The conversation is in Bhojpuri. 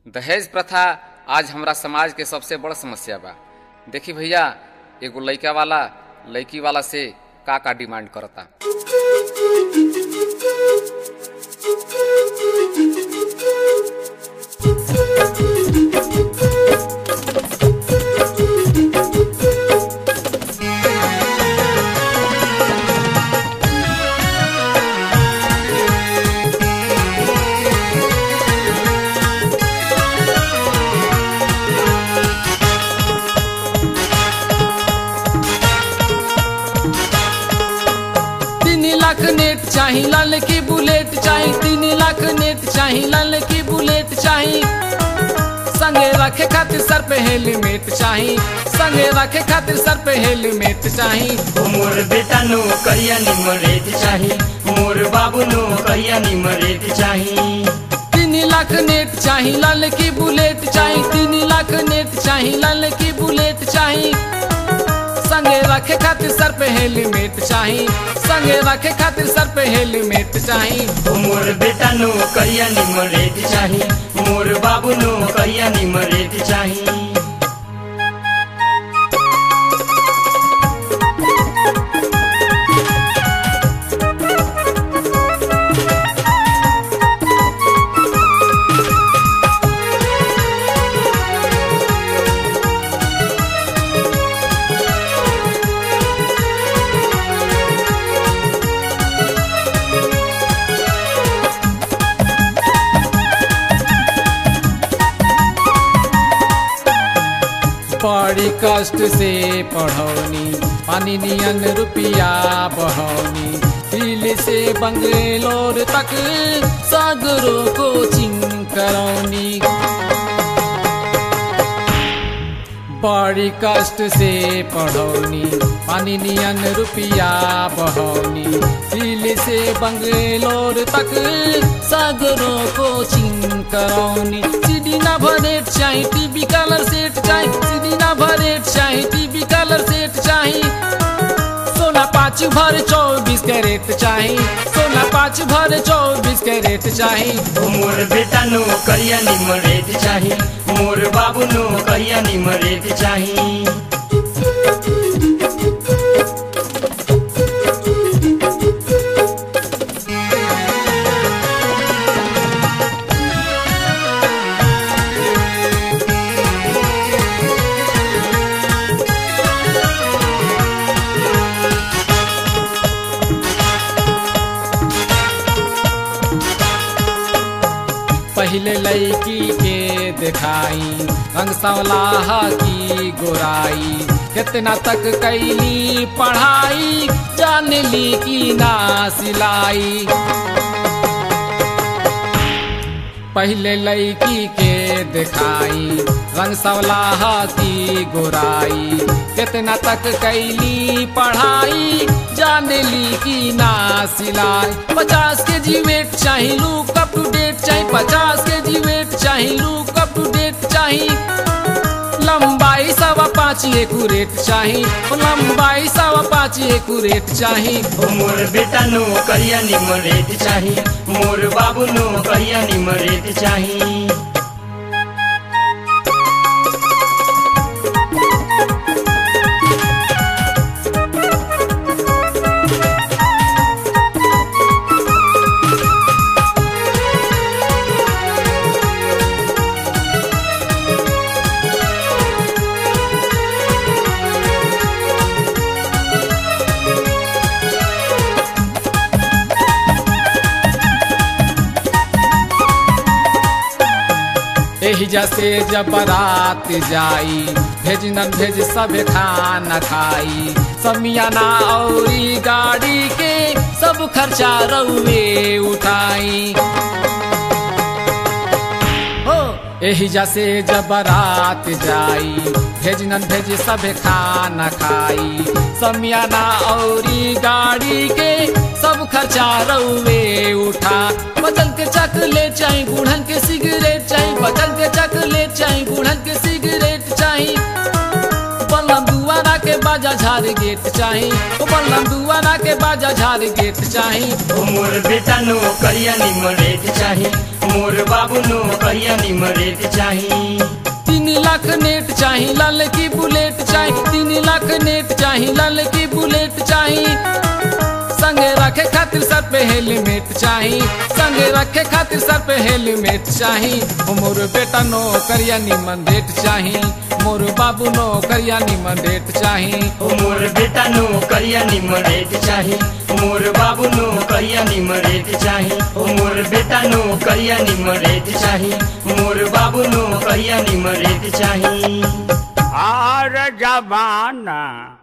दहेज प्रथा आज हमरा समाज के सबसे बड़ समस्या बा देखी भैया एगो लइका वाला लड़की वाला से का का डिमांड करता तीन लाख नेट चाही लाल की बुलेट चाही तीन लाख नेट चाही लाल की बुलेट चाही संगे रखे खातिर सर पे हेलमेट चाही संगे रखे खातिर सर पे हेलमेट चाही मोर बेटा नो करिया निमरेत चाही मोर बाबू नो करिया निमरेत चाही तीन लाख नेट चाही लाल की बुलेट चाही तीन लाख नेट चाही लाल की बुलेट चाही संगे रखे खातिर सर पे हेलमेट चाही संगे रखे खातिर सर पे हेलमेट चाही मोर बेटा नो करिया निमरेत चाही मोर बाबू नो करिया निमरेत चाही बड़ी कष्ट से पढ़ौनी पानी नियन रुपिया बहौनी दिल्ली से बंगलोर तक सगरो कोचिंग करौनी बड़ी कष्ट से पढ़ौनी पानी नियन रुपिया बहौनी दिल्ली से बंगलोर तक सगरो कोचिंग करौनी सीडी ना भरेट चाही टीवी कलर सेट चाही सीडी ना भरेट चाही टीवी कलर सेट चाही सोना पाँच भर चौबीस कैरेट चाही सोना पाँच भर चौबीस कैरेट चाही मोर बेटा नो करिया निमरेत चाही मोर बाबू नो करिया निमरेत चाही पहले लड़की के दिखाई रंग सवलाह की गोराई कितना तक कैली पढ़ाई जान ली की ना सिलाई पहले लड़की के दिखाई रंग सवलाह की गोराई कितना तक कैली पढ़ाई जान ली की ना सिलाई पचास के जी वेट चाही लुक अप टू डेट चाही पचास के जी वेट चाही लुक अप टू डेट चाही लंबाई सवा पाँच एकुरेट चाही लंबाई सवा पाँच एकुरेट चाही मोर बेटा नो करिया निमरेत चाही मोर बाबू नो करिया निमरेत चाही एही जैसे जब बारात जाई भेज न भेज सब खाना खाई समियाना औरी गाड़ी के सब खर्चा रउए उठाई हो एही जैसे जब बारात जाई भेज न भेज सब खाना खाई समियाना औरी गाड़ी के सब खर्चा रउए उठा बचन के चकलेट चाही गुड़हन के सिगरेट चाही बचन के चकलेट चाही गुड़हन के सिगरेट चाही बलम दुआरा के बाद बाजा झारी गेट चाही ओ बल्लम दुआरा के बाजा झारी गेट चाही ओ मोर बेटा नो करिया निमरेत चाही मोर बाबू नो करिया निमरेत चाही तीन लाख नेट चाही लाल की बुलेट चाही तीन लाख नेट चाही लाल की बुलेट चाही संगे रखे खातिर सर पे हेलमेट चाही संगे रखे खातिर सर पे हेलमेट चाही ओ मोर बेटा नो करिया निमन डेट चाही मोर बाबू नो करिया निमन डेट चाही ओ मोर बेटा नो करिया निमरेत चाही मोर बाबू नो करिया निमरेत चाही ओ मोर बेटा नो करिया निमरेत चाही मोर बाबू नो करिया निमरेत चाही और जमाना